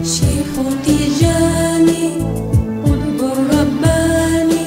شيخ تيجاني قطب الرباني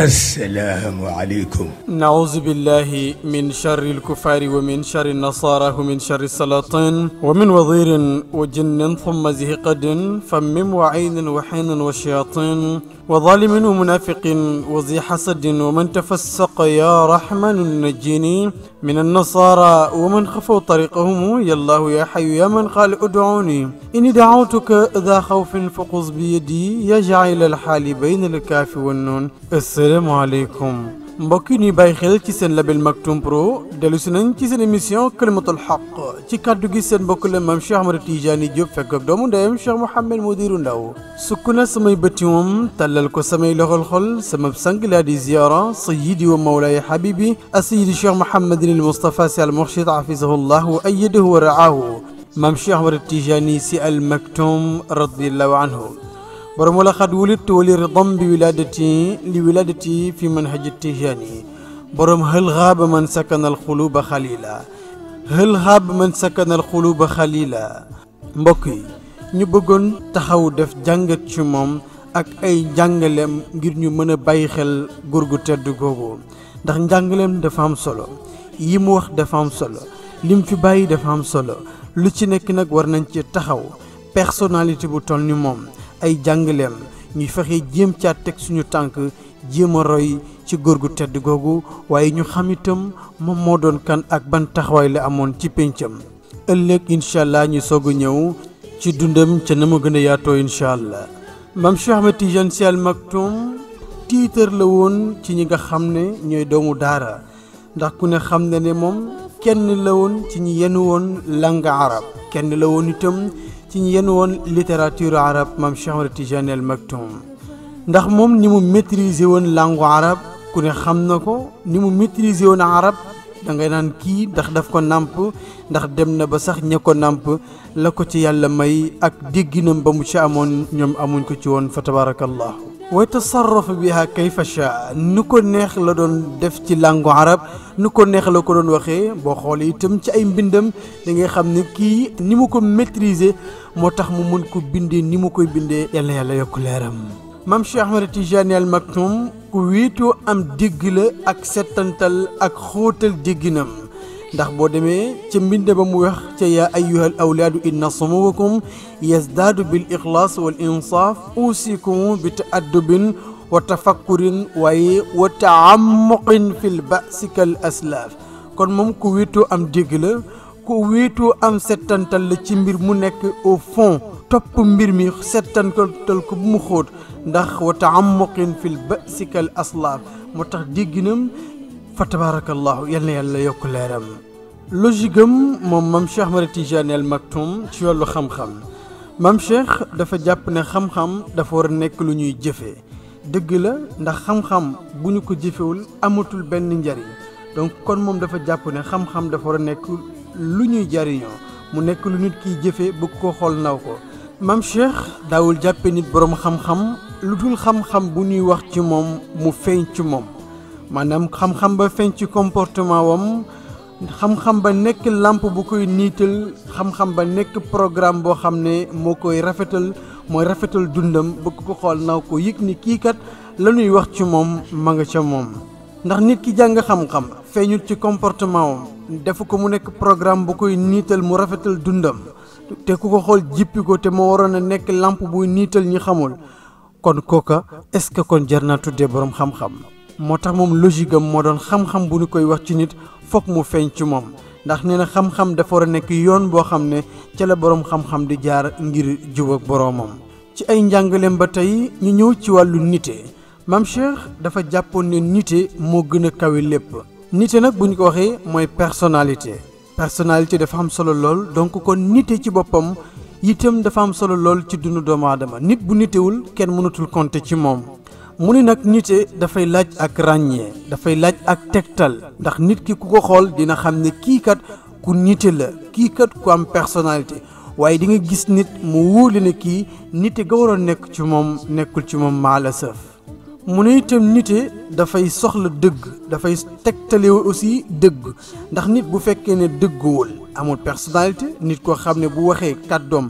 السلام عليكم نعوذ بالله من شر الكفار ومن شر النصارى ومن شر السلاطين ومن وضير وجن ثم زهقد فمم وعين وحين وشياطين وظالم ومنافق وذي حسد ومن تفسق يا رحمن نجيني من النصارى ومن خفوا طريقهم يا الله يا حي يا من قال ادعوني إني دعوتك ذا خوف فقص بيدي يا جعل الحال بين الكاف والنون السلام عليكم mbokk yi ñuy bàyyi xel ci seen label Maktoum Pro dellu si nañ ci seen émission kalimatul xaq ci kàddu gi seen mbokk la maam Cheikh Ahmad Tidiane Diop fekk ak doomu ndeyam Cheikh Mouhamed Modiru Ndaw sukk na samay bëtti moom tàllal ko samay loxol xol sama sang laa di ziyaara sayidi wa mawlaaya habibi asayidi Cheikh Mouhamadin al Moustapha si al Murshid hafizahullah wa ayyadahu wa raahu maam Cheikh Ahmad Tidiane si al Maktoum radiallahu anhu borom wala xat wulit wali ridam bi wiladati li wiladati fi manhaji tijani borom hël xaaba man sakana alxuluba xalila hël xaaba man sakana alxuluba xalila mbokk yi ñu bëggoon taxaw def jàngat ci moom ak ay njàngaleem ngir ñu mën a bàyyi xel góor gu tedd googu ndax njàngaleem dafa am solo yi mu wax dafa am solo lim fi bàyyi dafa am solo lu ci nekk nag war nañ ci taxaw personnalité bu toll ni moom ay jàngaleem ñuy fexe jéem caa teg suñu tànk jéem a roy ci góor gu tedd googu waaye ñu xam itam moom moo doon kan ak ban taxawaay la amoon ci péncam ëllëg incha allah ñu soog a ñëw ci dundam ca na ma gën a yaatoo incha allah maam Cheikh Ahmed Tidiane Sy Al Maktoum tiitar la woon ci ñi nga xam ne ñooy doomu daara ndax ku ne xam ne ne moom kenn la woon ci ñi yenn woon langue arab kenn la woon itam ci ñu yenn woon littérature arabe maam Cheikh Ahmad Tidiane Al Maktoum ndax moom ni mu maîtriser woon langue arabe ku ne xam na ko ni mu maîtriser woon arab da ngay naan kii ndax daf ko nàmp ndax dem na ba sax ña ko nàmp la ko ci yàlla may ak dégginam ba mu ci amoon ñoom amuñ ko ci woon fa tabarakallahu wa tasarrafa biha kayfa shaa nu ko neex la doon def ci langue arab nu ko neex la ko doon waxee boo xoolee itam ci ay mbindam da ngay xam ne kii ni mu ko maîtriser moo tax mu mën ko bindee ni mu koy bindee yàlla yàlla yokk leeram maam Cheikh Ahmed Tidiane Al Maktoum ku wéetoo am dégg la ak settantal ak xóotal dégginam ndax boo demee ca mbind ba mu wax ca yaa ayyuhal awlaadu inna sumuwakum yazdaadu bil ixlaas wal insaaf usikum bi taaddubin wa tafakkurin waaye wa taamuqin fil ba'si kal aslaaf kon moom ku wéetoo am dégg la ku wéetoo am settantal la ci mbir mu nekk au fond topp mbir mi settantal ko bu mu xóot ndax wa taamuqin fil ba'si kal aslaaf moo tax dégginam fa tabarakallahu yal na yàlla yokk leeram logique am moom maam Cheikh Ahmad Tidiane Al Maktoum ci wàllu xam-xam maam Cheikh dafa jàpp ne xam-xam dafa war a nekk lu ñuy jëfee dëgg la ndax xam-xam bu ñu ko jëfewul amatul benn njariñ donc kon moom dafa jàpp ne xam-xam dafa war a nekk lu ñuy jariñoo mu nekk lu nit kiy jëfe bëgg ko xool naw ko maam Cheikh daawul jàppe nit boroom xam-xam lu dul xam-xam bu ñuy wax ci moom mu feeñ ci moom maanaam xam-xam ba feeñ ci comportement wam xam-xam ba nekk làmp bu koy niital xam-xam ba nekk programme boo xam ne moo koy rafetal mooy rafetal dundam bëgg ko xool naw ko yëg ni kii kat la ñuy wax ci moom ma nga ca moom ndax nit ki jàng xam-xam feeñul ci comportement wam defu ko mu nekk programme bu koy niital mu rafetal dundam te ku ko xool jippi ko te moo waroon a nekk làmp buy niital ñi xamul kon kooka est-ce que kon jar naa tuddee boroom xam-xam moo tax moom logique am moo doon xam-xam bu ñu koy wax ci nit foog mu feeñ ci moom ndax nee na xam-xam dafa war a nekk yoon boo xam ne ca la boroom xam-xam di jaar ngir jub ak boroomam ci ay njàngaleem ba tey ñu ñëw ci wàllu nite maam Cheikh dafa jàppoon ne nite moo gën a kawe lépp nite nag bu ñu ko waxee mooy personnalité personnalité dafa am solo lool donc kon nite ci boppam itam dafa am solo lool ci dundu doomu aadama nit bu nitewul kenn mënatul compter ci moom mu ni nag nite dafay laaj ak ràññee dafay laaj ak tegtal ndax nit ki ku ko xool dina xam ne kii kat ku nite la kii kat ku am personnalité waaye di nga gis nit mu wóole ne kii nite ga waroon nekk ci moom nekkul ci moom maala sëf mu ne itam nite dafay soxla dëgg dafay tegtale aussi dëgg ndax nit bu fekkee ne dëgguwul amul personnalité nit koo xam ne bu waxee kàddoom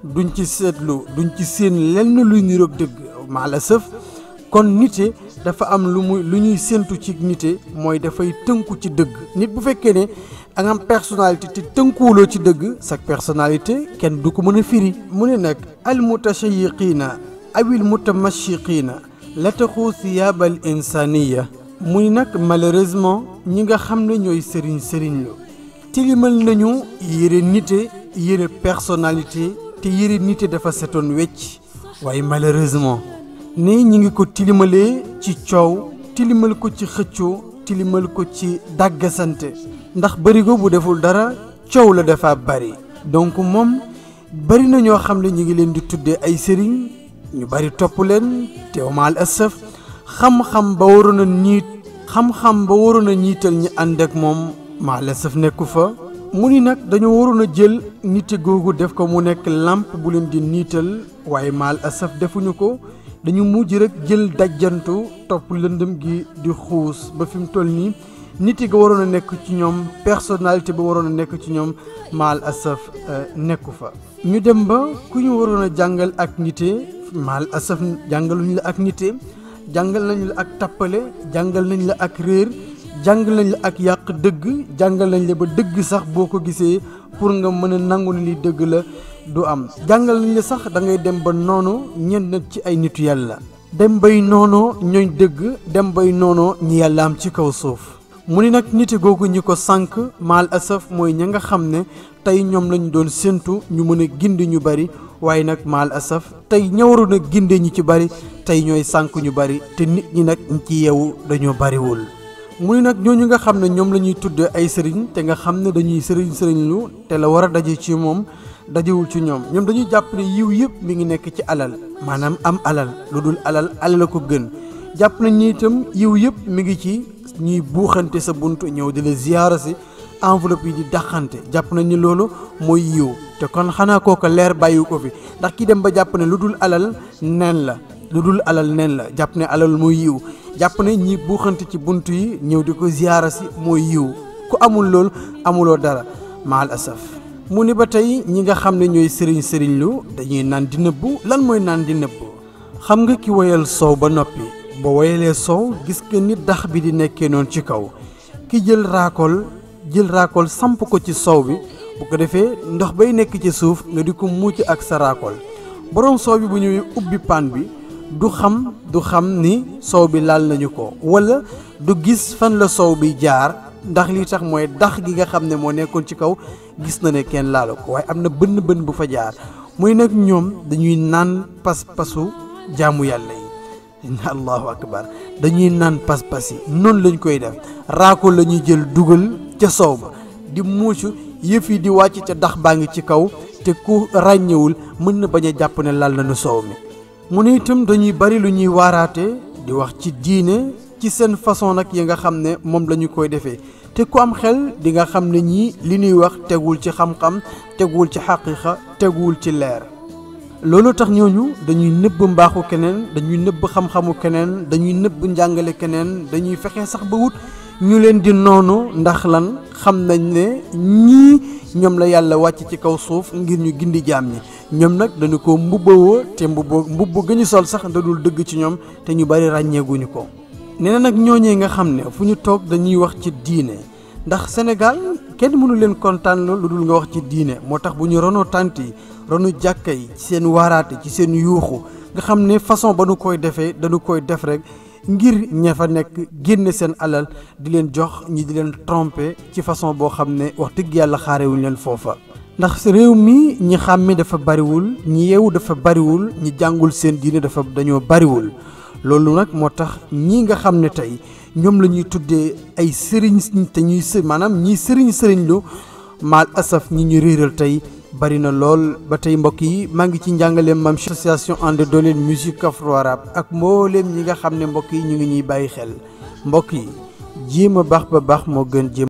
duñ ci seetlu duñ ci séen lenn luy niroog dëgg maa la sëf kon nite dafa am lu muy lu ñuy séentu ci nite mooy dafay tënku ci dëgg nit bu fekkee ne da nga am personnalité te tënkuwuloo ci dëgg sa personnalité kenn du ko mën a firi mu ne nag al mutashayiqiina awil mutamashiqiina la taxu thiyaabal insaniya muy nag malheureusement ñi nga xam ne ñooy sëriñ sëriñ lu tilimal nañu yëre nite yëre personnalité te yëre nite dafa setoon wecc waaye malheureusement ne ñi ngi ko tilimalee ci coow tilimal ko ci xëccoo tilimal ko ci dàggasante ndax barigo bu deful dara coow la dafa bari donc moom bari na ñoo xam ne ñi ngi leen di tuddee ay sëriñ ñu bari topp leen teew maal asaf xam-xam ba waroon a niit xam-xam ba waroon a ñiital ñi ànd ak moom maal asaf nekku fa mu ni nag dañoo waroon a jël nite googu def ko mu nekk làmp bu leen di niital waaye maal asaf defuñu ko dañu mujj rek jël dajjantu topp lëndëm gi di xuus ba fi mu toll nii nit yi ga waroon a nekk ci ñoom personnalité ba waroon a nekk ci ñoom maal asaf nekku fa ñu dem ba ku ñu waroon a jàngal ak nite maal asaf jàngaluñ la ak nite jàngal nañ la ak tappale jàngal nañ la ak réer jàngal nañ la ak yàq dëgg jàngal nañ la ba dëgg sax boo ko gisee pour nga mën a nangu ni li dëgg la du am jàngal nañ la sax da ngay dem ba noonu ñenn ci ay nitu yàlla dem bay noonoo ñooñ dëgg dem bay noonoo ñi yàlla am ci kaw suuf mu ni nag nite googu ñi ko sànq maal asaf mooy ña nga xam ne tey ñoom lañu doon séentu ñu mën a gindi ñu bari waaye nag maal asaf tey ña waroon a ginde ñi ci bari tey ñooy sànq ñu bari te nit ñi nag ñi ci yeewu dañoo bariwul mu ni nag ñooñu nga xam ne ñoom la ñuy tuddee ay sëriñ te nga xam ne dañuy sëriñ sëriñ lu te la war a daje ci moom dajewul ci ñoom ñoom dañuy jàpp ne yiw yëpp mi ngi nekk ci alal maanaam am alal lu dul alal alal la ko gën jàpp nañ ni itam yiw yëpp mi ngi ci ñuy buuxante sa bunt ñëw di la ziyaara si enveloppe yi di daxante jàpp nañ ni loolu mooy yiw te kon xanaa kooka leer bàyyi ko fi ndax ki dem ba jàpp ne lu dul alal neen la lu dul alal neen la jàpp ne alal mooy yiw jàpp ne ñi buuxante ci bunt yi ñëw di ko ziyaara si mooy yiw ku amul loolu amuloo dara maal asaf mu ni ba tey ñi nga xam ne ñooy sëriñ sëriñ lu dañuy naan di nëbbu lan mooy naan di nëbbu xam nga ki woyal soow ba noppi ba woyalee soow gis nga ni dax bi di nekkee noonu ci kaw ki jël raakool jël raakool samp ko ci soow bi bu ko defee ndox bay nekk ci suuf nga di ko muuc ak sa raakool borom soow bi bu ñëwee ubbi paan bi du xam du xam ni soow bi laal nañu ko wala du gis fan la soow bi jaar ndax li tax mooy dax gi nga xam ne moo nekkoon ci kaw gis na ne kenn laalu ko waaye am na bënn bënn bu fa jaar muy nag ñoom dañuy naan pas-pasu jaamu yàlla yi allahu akbar dañuy naan pas-pas yi noonu lañ koy def raako la ñuy jël dugal ca soow ba di muucu yëf yi di wàcc ca dax baa ngi ci kaw te ku ràññewul mën na bañ a jàpp ne lal nañu soow mi mu ne itam dañuy bari lu ñuy waaraate di wax ci diine ci seen façon nag yi nga xam ne moom la ñu koy defee te ku am xel di nga xam ne ñii li ñuy wax teguwul ci xam-xam teguwul ci xaqiqa teguwul ci leer loolu tax ñooñu dañuy nëbb mbaaxu keneen dañuy nëbb xam-xamu keneen dañuy nëbb njàngale keneen dañuy fexe sax ba wut ñu leen di noonu ndax lan xam nañ ne ñii ñoom la yàlla wàcc ci kaw suuf ngir ñu gindi jaam ñi ñoom nag dañu ko mbubbawoo te mbubbo mbubb ga ñu sol sax da dul dëgg ci ñoom te ñu bari ràññeeguñu ko nee na nag ñooñee nga xam ne fu ñu toog dañuy wax ci diine ndax Sénégal kenn mënu leen kontaan lu dul nga wax ci diine moo tax bu ñu ronoo tànt yi ronu jàkka yi ci seen waaraate ci seen yuuxu nga xam ne façon ba nu koy defee dañu koy def rek ngir ña fa nekk génne seen alal di leen jox ñi di leen tromper ci façon boo xam ne wax dëgg yàlla xaarewuñ leen foofa ndax réew mi ñi xàmme dafa bariwul ñi yeewu dafa bariwul ñi jàngul seen diine dafa dañoo bariwul loolu nag moo tax ñii nga xam ne tey ñoom la ñuy tuddee ay sëriñ te ñuy së maanaam ñiy sëriñ sëriñ lu maal asaf ñi ñu réeral tey bari na lool ba tey mbokk yi maa ngi ci njàngaleem mam association ànd dooleel musique afro-arabe ak mbooleem ñi nga xam ne mbokk yi ñu ngi ñuy bàyyi xel mbokk yi jéem a baax ba baax moo gën jéem